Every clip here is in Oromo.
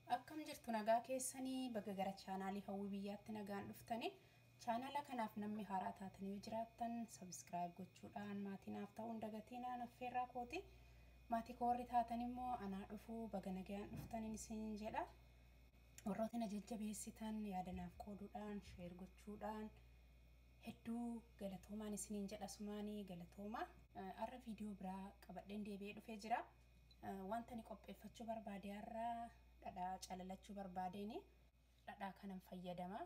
Akkam jirtu nagaa keessanii bakka gara chaanaalii hawwii biyyaatti nagaan dhuftanii chaanaala kanaaf namni haaraa taatanii yoo jiraattan sabiskiraayib gochuudhaan maatii naaf ta'uun dagatiinaan affeerraa kooti. Maatii koorri taatan immoo anaa dhufuu baga nagaan dhuftaniin isin jedha. Warroota na jajjabeessitan yaada naaf qooduudhaan sheer gochuudhaan hedduu galatoomaan isiniin jedha sumaanii galatoomaa. Har'a viidiyoo biraa qabadheen deebi'ee dhufee jira. Wanta ani qopheeffachuu barbaade har'a dhadhaa calalachuu barbaadeeni dhadhaa kanan fayyadama.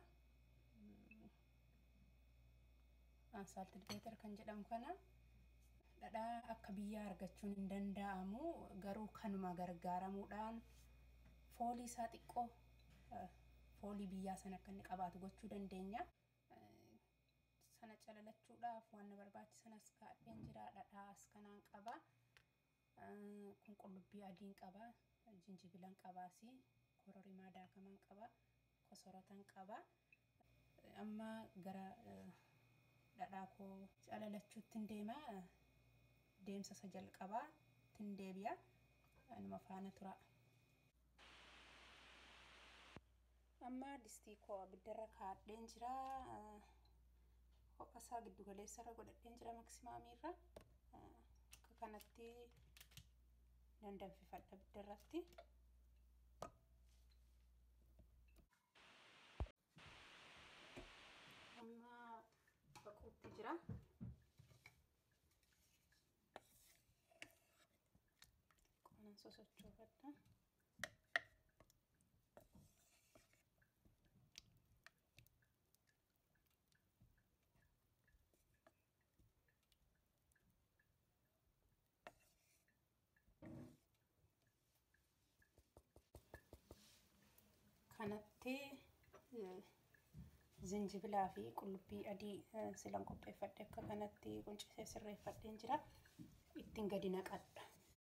Ansaaltilbeeter kan jedhamu kana dhadhaa akka biyyaa argachuun hin danda'amu garuu kanuma gargaaramuudhaan foolii isaa xiqqoo foolii biyyaa sana akka inni qabaatu gochuu dandeenya. Sana calalachuudhaaf waan barbaachisan as kaa'een jira dhadhaa as kanaan qaba. Kun qullubbii adiin qaba. Jinjibilan qabaasi. Kororimaa daakaman qaba. Kosorotan qaba. Amma gara dhadhaa koo calalachuutti hin deema. Deemsa isa jalqabaa ittiin deebi'a. Anuma faana tura. Amma distii koo abiddarra kaa'adheen jira. Ho'a giddu galeessarra godhadheen jira maksimaamiirra. Akka kanatti dandanfifadha abiddarratti. Amma baquutti jira. Qonan sosochoofadha. kanatti zinjibilaa fi qullubbii adii silan qopheeffadhe akka kanatti quncisee sirreeffadheen jira ittiin gadi naqadha.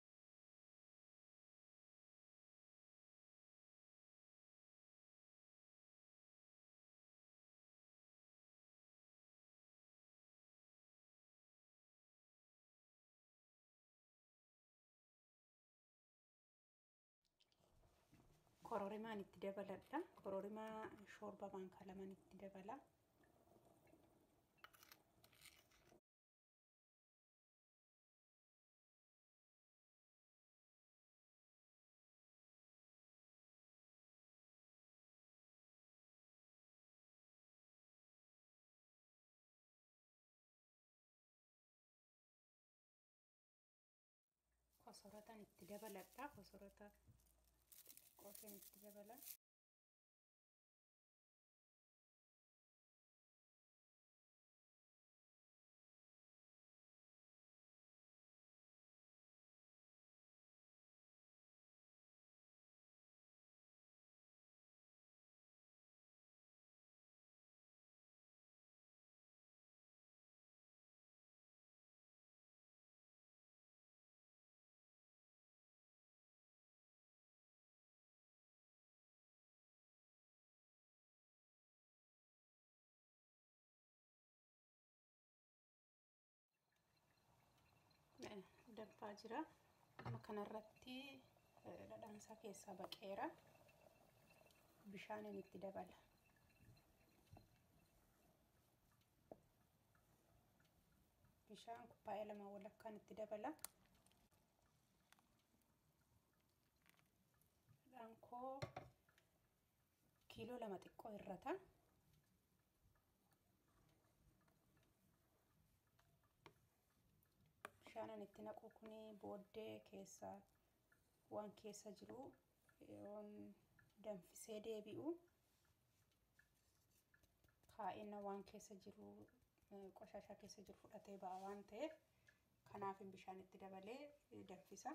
kororimaan itti dabaladha. Kororimaa shoorba maankaa lamaan itti dabala. Kosoratan itti dabaladha. Kosorata qoteen itti dabala. danfaa jira amma kanarratti dhadhaan isaa keessaa baqeera bishaaniin itti dabala bishaan kuppaa'ee lama walakkaan itti dabala dhadhaan koo kiiloo lama xiqqoo irrata bishaanan itti naqu kun booddee keessa waan keessa jiru yoon danfisee deebi'u kaa'ina waan keessa jiru qoshashaa keessa jiru fudhatee ba'a waan ta'eef kanaaf bishaan itti dabalee danfisa.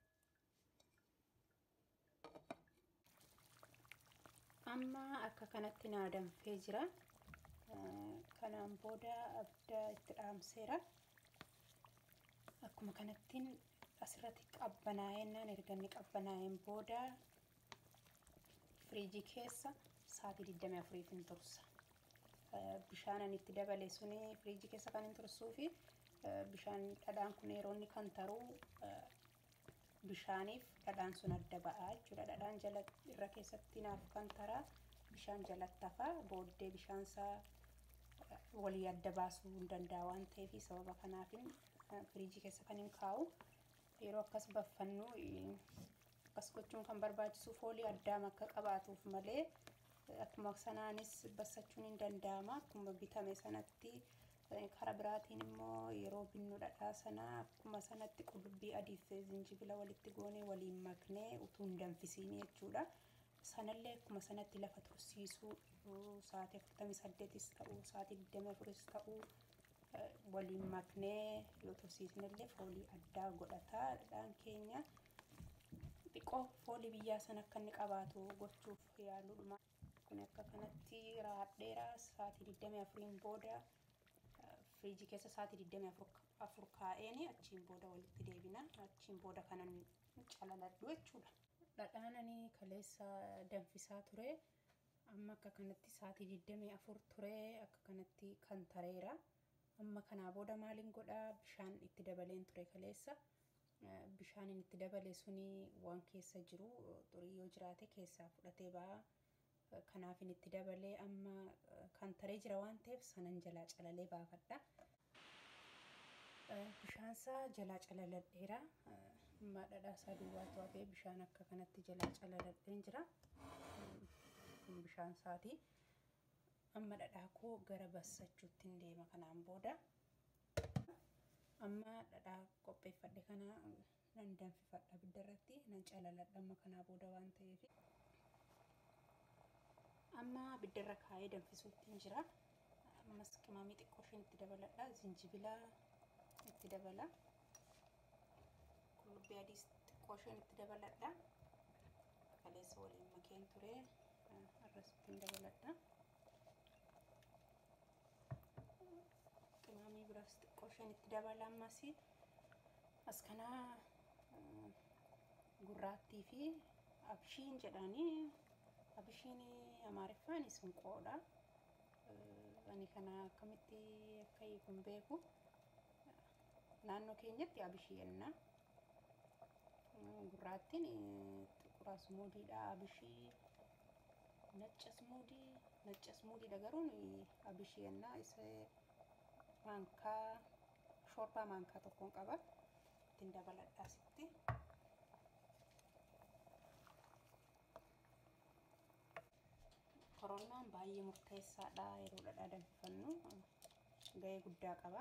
Amma akka kanatti naa danfee jira. Kanaan booda abidda itti dhaamseera. akkuma kanattiin asirratti qabbanaa'ennaan erga inni qabbanaa'een booda firiijii keessa sa'aatii 24 tursa. Bishaanan itti dabale suni firiijii keessa kan hin tursuu fi bishaan dhadhaan kun yeroo inni kan taruu bishaaniif dhadhaan sun adda ba'aa jechuudha dhadhaan jala irra keessatti naaf kan taraa bishaan jalatti hafaa booddee bishaan isaa walii adda baasuu hin danda'a waan ta'eef sababa kanaafin firiijii keessa kan hin kaa'u yeroo akkas baffannu akkas gochuun kan barbaachisu foolii addaa akka qabaatuuf malee akkuma sanaanis bassachuun hin danda'ama akkuma bitame sanatti karaa biraatiin immoo yeroo binnu dhadhaa sana akkuma sanatti qullubbii adii fi zinjibila walitti goonee waliin maknee utuu hin danfisiin jechuudha. Sanallee akkuma sanatti lafa tursiisuu sa'aatii afurtamii saddeetis ta'uu sa'aatii digdamii afuris ta'uu waliin maknee yoo tursiisnellee foolii addaa godhataa dhadhaan keenya xiqqoo foolii biyyaa sana akka inni qabaatu gochuuf yaaluudha. Kun akka kanatti raadheera sa'aatii digdamii afuriin booda firiijii keessa sa'aatii digdamii afur kaa'een achiin booda walitti deebina achiin booda kanan calaladhu jechuudha. Dhadhaan ani kaleessa danfisaa ture amma akka kanatti sa'aatii digdamii afur ture akka kanatti kan tareera amma kanaa booda maaliin godhaa bishaan itti dabaleen ture kaleessa bishaan itti dabale suni waan keessa jiru xurii yoo jiraate keessaa fudhatee ba'aa kanaafin itti dabalee amma kan taree jira waan ta'eef sanan jalaa calalee baafadha. Bishaansaa jalaa calaladheera. Amma dhadhaa isaa duwwaatu hafee bishaan akka kanatti jalaa calaladheen jira. Kun bishaan isaati. Amma dhadhaa koo gara bassachuutti hin deema kanaan booda. Amma dhadhaa qopheeffadhe kana nan danfifadha abidda irratti nan calaladha amma kanaa booda waan ta'eef. Amma abidda irra kaa'ee danfisuutti jira. Ammas qimamii xiqqoo isheen itti dabaladha. Zinjibila itti dabala. Qullubbii adiis xiqqoo isheen itti dabaladha. Kaleessa waliin makeen ture. Arras ittiin dabaladha. Qimamii biraas xiqqoo isheen itti dabala ammas. As kanaa gurraattii fi abshiin jedhanii abishiin amaariffaan sinqoodha. Ani kana akkamitti akka hiiku hin beeku. Naannoo keenyatti abishii jenna. Gurraattiin xiqqura sumuudiidha. Abishii nacca sumuudii nacca sumuudiidha garuu abishii jenna. Isa maankaa shoorbaa maankaa tokkoon qaba. Ittiin dabaladha asitti. Koronaan baay'ee murteessaadha yeroo dhadhaa danfifannu gahee guddaa qaba.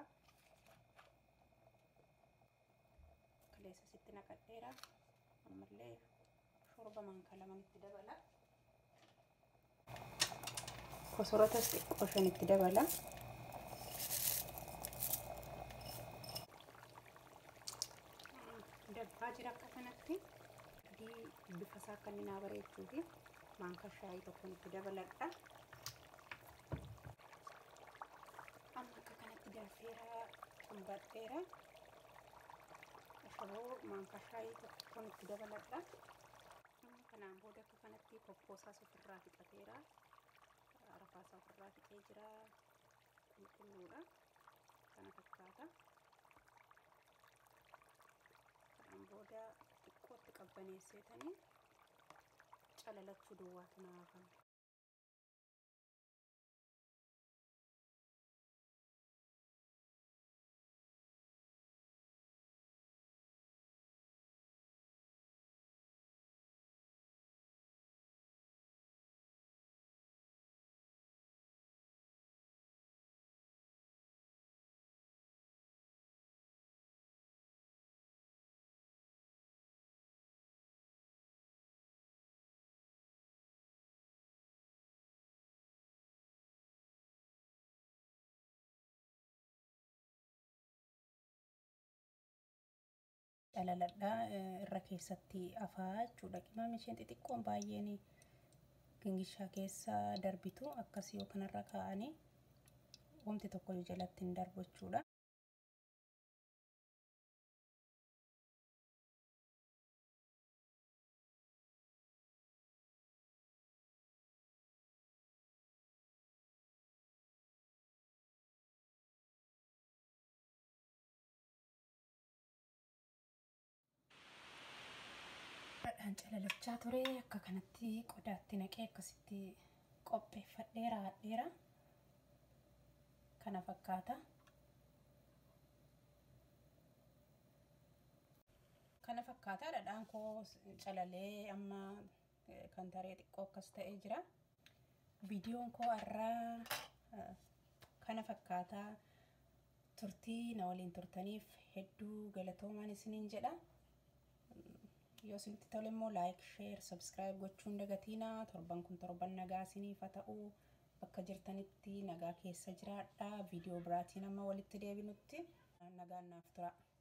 Kaleessa sitti naqadheera ammallee shorba maankaa laman itti dabala. Kosorotas xiqqoo shan itti dabala. Dabbaa jira akka kanatti adii bifa isaa akka inni naa bareechuufi maankaa shaayii tokkoon itti dabaladha. Amma akka kanatti danfeera cumbadheera. Ashaboo maankaa shaayii tokkoon itti dabaladha. Amma kanaan booda akka kanatti kokkoosaas ofirraa fixateera. Rafaasaa ofirraa fixee jira. Qulqulluudha. Kana fakkaata. Kanaan booda xiqqootti qabbaneesseetanii calalachuu duwwaatu naa hafame. Calaladha irra keessatti afaa jechuudha. Qimamni isheen xixiqqoon baay'een gingishaa keessa darbitu akkasii yoo kanarra kaa'anii wanti tokko jalatti hin darbu jechuudha. kan calalachaa ture akka kanatti qodaatti naqee akkasitti qopheeffadhee raadheera kana fakkaata kana fakkaata dhadhaan koo calalee amma kan taree xiqqoo akkas ta'ee jira viidiyoon koo har'aa kana fakkaataa turtii na waliin turtaniif hedduu galatoomaan isiniin jedha yoo isinitti tole immoo laayik sheer sabskiraayib gochuun dagatiinaa torban kun torban nagaa isiniif haa ta'u bakka jirtanitti nagaa keessa jiraadha viidiyoo biraatiin amma walitti deebinutti nagaan naaf tura.